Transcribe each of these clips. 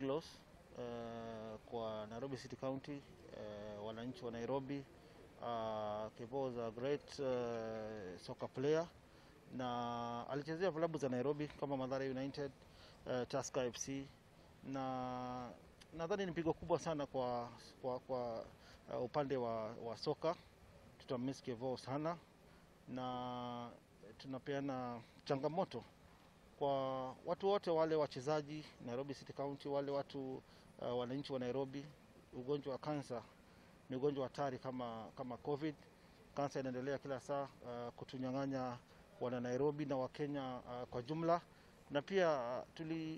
loss uh, kwa Nairobi City County uh, wananchi wa Nairobi. Uh, Kevo was a great uh, soccer player na alichezea vilabu za Nairobi kama Mathare United, uh, Tusker FC na nadhani ni pigo kubwa sana kwa, kwa, kwa uh, upande wa, wa soka. Tutamiss Kevo sana na tunapeana changamoto kwa watu wote wale wachezaji Nairobi City County, wale watu uh, wananchi wa Nairobi. Ugonjwa wa kansa ni ugonjwa hatari kama, kama COVID. Kansa inaendelea kila saa uh, kutunyang'anya wana Nairobi na Wakenya uh, kwa jumla, na pia uh, tuli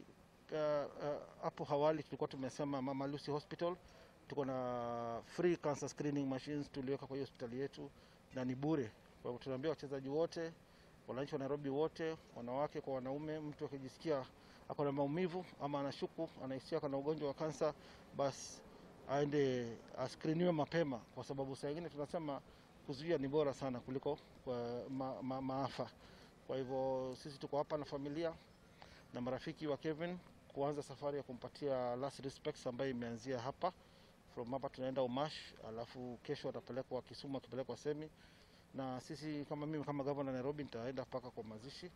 hapo uh, uh, awali tulikuwa tumesema Mama Lucy Hospital tuko na free cancer screening machines tuliweka kwa hiyo hospitali yetu na ni bure. Kwa hivyo tunaambia wachezaji wote wananchi wa Nairobi wote, wanawake kwa wanaume, mtu akijisikia ako na maumivu ama anashuku anahisia kana ugonjwa wa kansa, basi aende askriniwe mapema, kwa sababu saa ingine tunasema kuzuia ni bora sana kuliko kwa ma, ma, maafa. Kwa hivyo sisi tuko hapa na familia na marafiki wa Kevin kuanza safari ya kumpatia last respects ambayo imeanzia hapa. From hapa tunaenda Umash, alafu kesho atapelekwa Kisumu, akipelekwa Semi na sisi kama mimi kama gavana Nairobi nitaenda mpaka kwa mazishi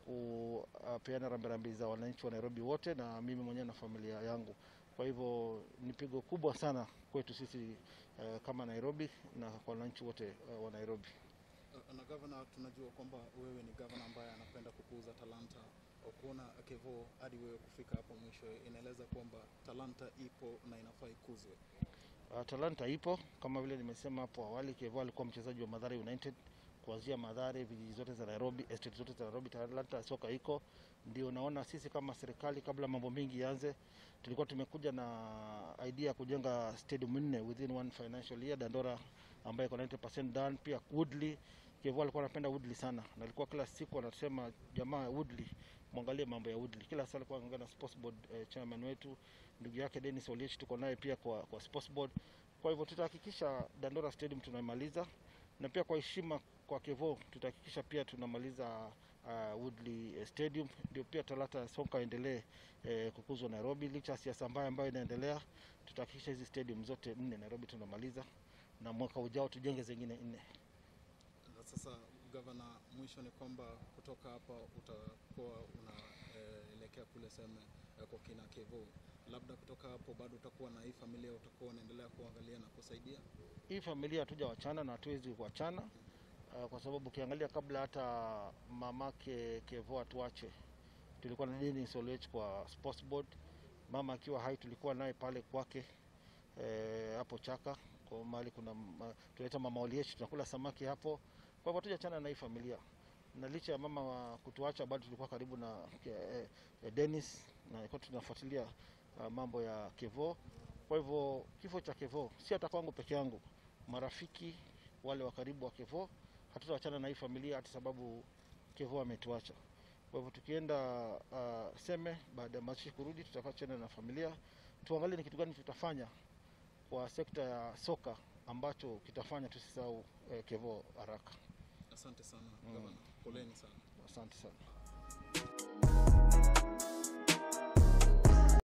kupeana rambirambi za wananchi wa Nairobi wote na mimi mwenyewe na familia yangu. Kwa hivyo ni pigo kubwa sana kwetu sisi uh, kama Nairobi na kwa wananchi wote uh, wa Nairobi. Na gavana, tunajua kwamba wewe ni gavana ambaye anapenda kukuza talanta. Kuona Kevo hadi wewe kufika hapo mwisho, inaeleza kwamba talanta ipo na inafaa ikuzwe. Uh, talanta ipo kama vile nimesema hapo awali. Kevo alikuwa mchezaji wa Mathare United kuanzia Mathare, vijiji zote za Nairobi, estate zote za Nairobi, talanta soka iko. Ndio naona sisi kama serikali, kabla mambo mengi yaanze, tulikuwa tumekuja na idea ya kujenga stadium nne within one financial year. Dandora ambayo iko 90% done, pia Woodley. Kevo alikuwa anapenda Woodley sana, na alikuwa kila siku anasema jamaa, Woodley mwangalie mambo ya Woodley. Kila saa alikuwa anaongea na sports board eh, chairman wetu ndugu yake Dennis Oliech, tuko naye pia kwa, kwa sports board. Kwa hivyo tutahakikisha Dandora Stadium tunamaliza, na pia kwa heshima kwa Kevo tutahakikisha pia tunamaliza uh, Woodley Stadium, ndio pia talanta soka endelee eh, kukuzwa Nairobi. Licha ya siasa mbaya ambayo inaendelea, tutahakikisha hizi stadium zote nne Nairobi tunamaliza, na mwaka ujao tujenge zingine nne. Na sasa gavana, mwisho ni kwamba kutoka hapa utakuwa unaelekea eh, kule seme eh, kwa kina Kevo, labda kutoka hapo bado utakuwa na hii familia, utakuwa unaendelea kuangalia na kusaidia hii familia. Hatuja wachana na hatuwezi kuachana uh, kwa sababu ukiangalia kabla hata mamake Kevo atuache, tulikuwa na Dennis Oliech kwa sports board. Mama akiwa hai tulikuwa naye pale kwake hapo eh, Chaka kwa mahali kuna ma, tunaita mama Oliech, tunakula samaki hapo. Kwa hivyo hatujachana na hii familia, na licha ya mama wa kutuacha bado tulikuwa karibu na eh, eh, Dennis na ilikuwa tunafuatilia uh, mambo ya Kevo. Kwa hivyo kifo cha Kevo si hata kwangu peke yangu, marafiki wale wa karibu wa Kevo, hatutawachana na hii familia hata sababu Kevo ametuacha. Kwa hivyo tukienda uh, Seme baada ya mazishi kurudi, tutakaa na familia tuangalie ni kitu gani tutafanya kwa sekta ya soka ambacho kitafanya tusisahau eh, Kevo haraka. Asante sana gavana, poleni sana. Asante sana.